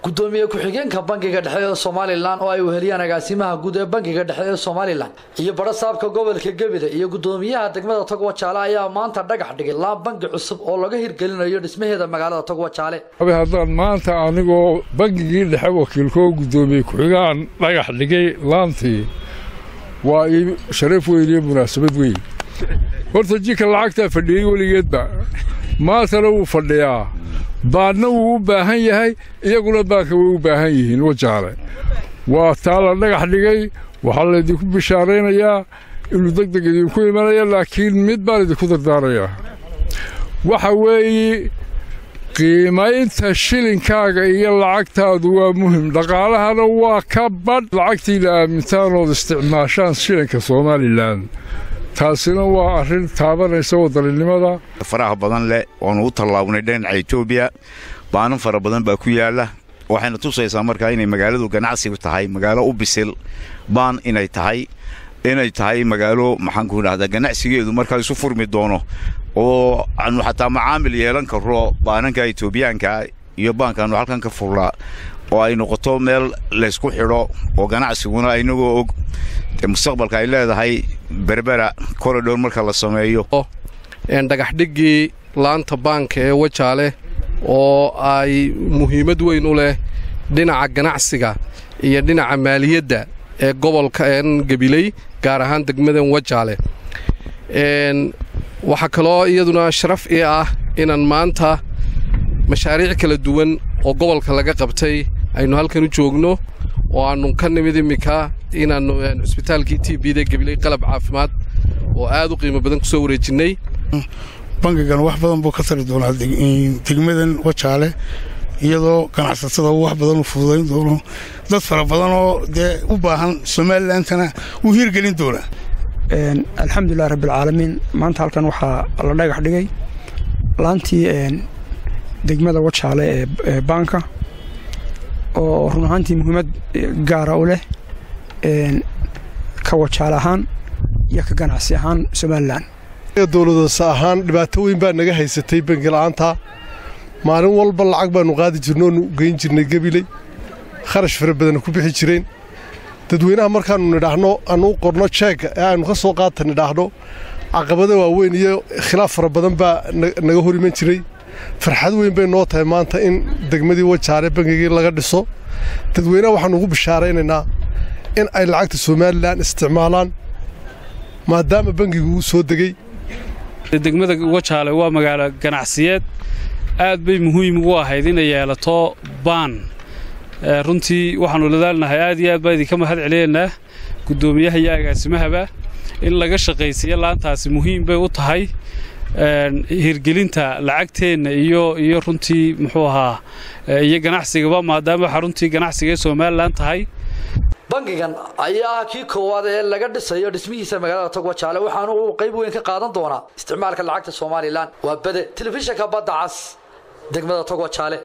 gudoomiye ku-xigeenka bangiga dhexe ee somalilan oo ay weheliyaan agaasimaha guud ee bangiga dhexe ee somalilan iyo badha saabka gobolka gebile iyo gudoomiyaha degmada togwa jaale ayaa maanta dhagax dhigay laan bangi cusub oo laga hirgelinayo dhismaheeda magaalada togwa jaale haddaan maanta anigoo bangigii dhexe wakiilkoo gudoomiye ku-xigaan dhagax dhigay laantii waa ii sharaf weyn iyo munaasabad weyn horta jika lacagtaa fadhiyey weligeedba maantana wuu fadhiyaa baadna wuu u baahan yahay iyaguna baanka way u baahan yihiin wajaale waa taa la dhagax dhigay waxaa laydinku bishaaraynayaa inuu deg deg idinku imanaya laakiin mid baan idinku dardaarayaa waxa weeye qiimaynta shilinkaaga iyo lacagtaadu waa muhim dhaqaalahana waa ka badh lacagtiina aamintaan ood isticmaashaan shilinka somalilan taasina waa arrin taabanaysa wadaninimada faraha badan leh oonu u tallaabnay dhinaca etoobiya baanan fara badan baa ku yaalla waxayna tusaysaa markaa inay magaaladu ganacsigu tahay magaalo u bisil baan inay tahay inay tahay magaalo maxaanku idhahdaa ganacsigeedu markaa isu furmi doono oo aanu xataa macaamil yeelan karro baananka etoobiyaanka iyo baankaannu halkan ka furlaa oo ay noqoto meel laysku xidho oo ganacsiguna inagoo og mustaqbalka ay leedahay berbera koridhor marka la sameeyo dhagaxdhiggii laanta baanka ee wajaale oo ay muhiimad weyn u leh dhinaca ganacsiga iyo dhinaca maaliyadda ee gobolka een gabiley gaar ahaan degmadan wajaale waxaa kaloo iyaduna sharaf ii ah inaan maanta mashaariic kala duwan oo gobolka laga qabtay aynu halkan u joogno oo aannu ka nimid immika inaannu cusbitaalkii t bda gabiley qalab caafimaad oo aad u qiimo badan ku soo wareejinnay bangigan wax badan buu ka tari doonaa degmadan wajaale iyadoo ganacsatada uu wax badan u fududayn doono dad fara badan oo dee u baahan somalilandana wuu hiirgelin doonaa alxamdulilah rabbialcaalamiin maanta halkan waxaa la dhagax dhigay laantii degmada wajaale ee baanka oo run ahaantii muhiimad gaara u leh ka wajaale ahaan iyo ka ganacsi ahaan somalilan dowladoose ahaan dhibaato weyn baa naga haysatay bangila'aanta maalin walba lacag baannu qaadi jirno oonu geyn jirnay gebiley kharash fara badana ku bixi jireen dadweynaha markaannu nidhaahno aannu u qorno jeegga ee aynu ka soo qaata nidhaahno caqabada waaweyn iyo khilaaf fara badan baa naga hor iman jiray farxad weyn bay noo tahay maanta in degmadii wajaale bangigii laga dhiso dadweynaha waxaannu ugu bishaaraynaynaa in ay lacagta somalilan isticmaalaan maadaama bangigu uu soo degey degmada wajaale waa magaalo ganacsiyeed aad bay muhiim ugu ahayd inay yeelato baan runtii waxaannu ladaalnahay aad iyo aad baa idinka mahad celinaynaa guddoomiyaha iyo agaasimahaba in laga shaqaysiiyo laantaasi muhiim bay u tahay hirgelinta lacagteenna iyo iyo runtii muxuu ahaa iyo ganacsigaba maadaama waxaa runtii ganacsiga ee somalilan tahay bangigan ayaa ah kii koowaad ee laga dhisayo dhismihiisa magaalada togwa jaale waxaana uu qayb weyn ka qaadan doonaa isticmaalka lacagta somalilan waa bade telefishinka badda cas degmada togwa jaale